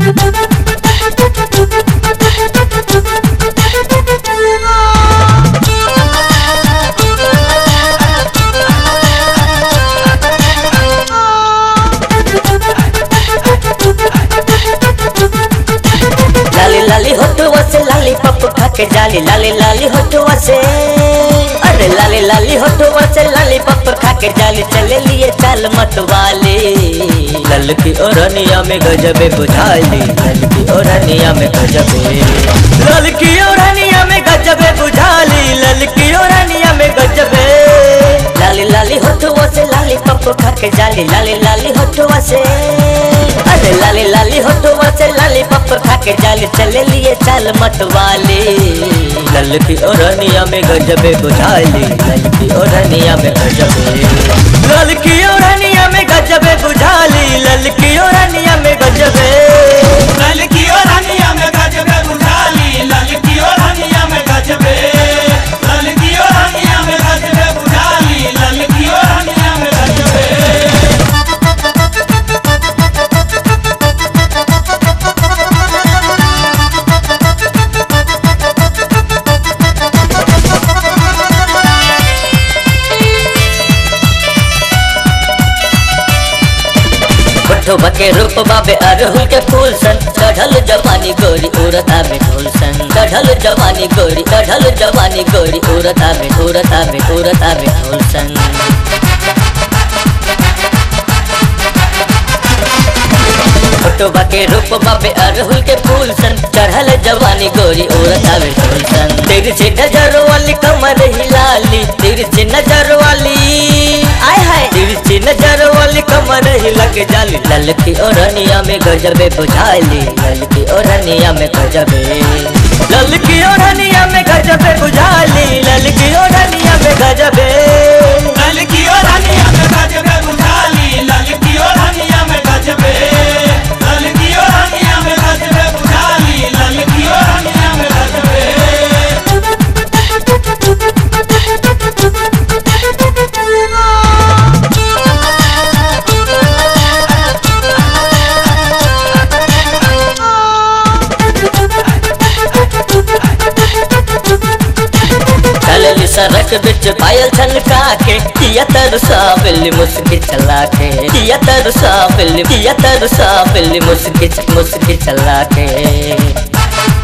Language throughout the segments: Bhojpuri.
लाली लाली होठुआ से लाली पप खा के जाली लाली लाली होठुआ से अरे लाली लाली होठुआ से लाली पप खा के जाली चले लिए चाल मत वाले ललकी ओरनिया में गजबे बुझाली ललकी ओरनिया में गजबे ललकी ओरनिया में गजबे बुझाली ललकी ओरनिया में गजबे लाली लाली होठुआ से लाली पप खा के जाली लाली लाली होठुआ से अरे लाली लाली होठुआ से लाली पप खा के जाली चले लिए चाल मत वाले ललकी ओरनिया में गजबे बुझाली ललकी ओरनिया में गजबे ललकी ओरनिया में गजबे बुझाली ललकी ओरनिया में गजबे ललकी और हनिया में गजबे बुझाली ललकी और हनिया में गजबे ललकी और हनिया में गजबे बुझाली ललकी और हनिया में गजबे होठवा के रूप बाबे अरहुल के फूल सन चढ़ल जवानी गोरी उड़ता में ढोल सन चढ़ल जवानी गोरी चढ़ल जवानी गोरी उड़ता में उड़ता में उड़ता में ढोल सन फोटोबा के रूप बाबे अरहुल के फूल सन चढ़ल जवानी गोरी उड़ता में ढोल सन तेरी से नजर वाली कमर हिलाली तेरी से नजर वाली आय हाय तेरी से नजर वाली कमर हिला के जाली ललकी ओरनिया में गजबे बुझाली ललकी ओरनिया में गजबे ललकी ओरनिया में गजबे बुझाली ललकी ओरनिया में गजबे ललकी और हनिया में गजबे बुझाली ललकी और हनिया में गजबे ललकी और हनिया में गजबे बुझाली ललकी और हनिया में गजबे चलली सड़क बिच पायल छनका के किया तरसा बिल्ली मुस्की चला के किया तरसा बिल्ली किया तरसा बिल्ली मुस्की मुस्की चला के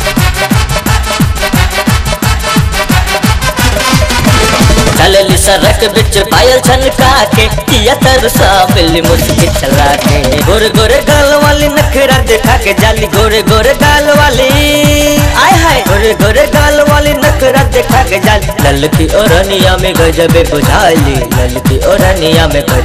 चलली सड़क बिच पायल छनका के किया तरसा बिल्ली मुस्की चला के गोरे गोरे गाल वाली नखरा देखा के जाली गोरे गोरे गाल वाली आय हाय गोरे गोरे गाल वाली नखरा देखा के जाली ललकी ओरनिया में गजबे बुझाली ललकी ओरनिया में गजबे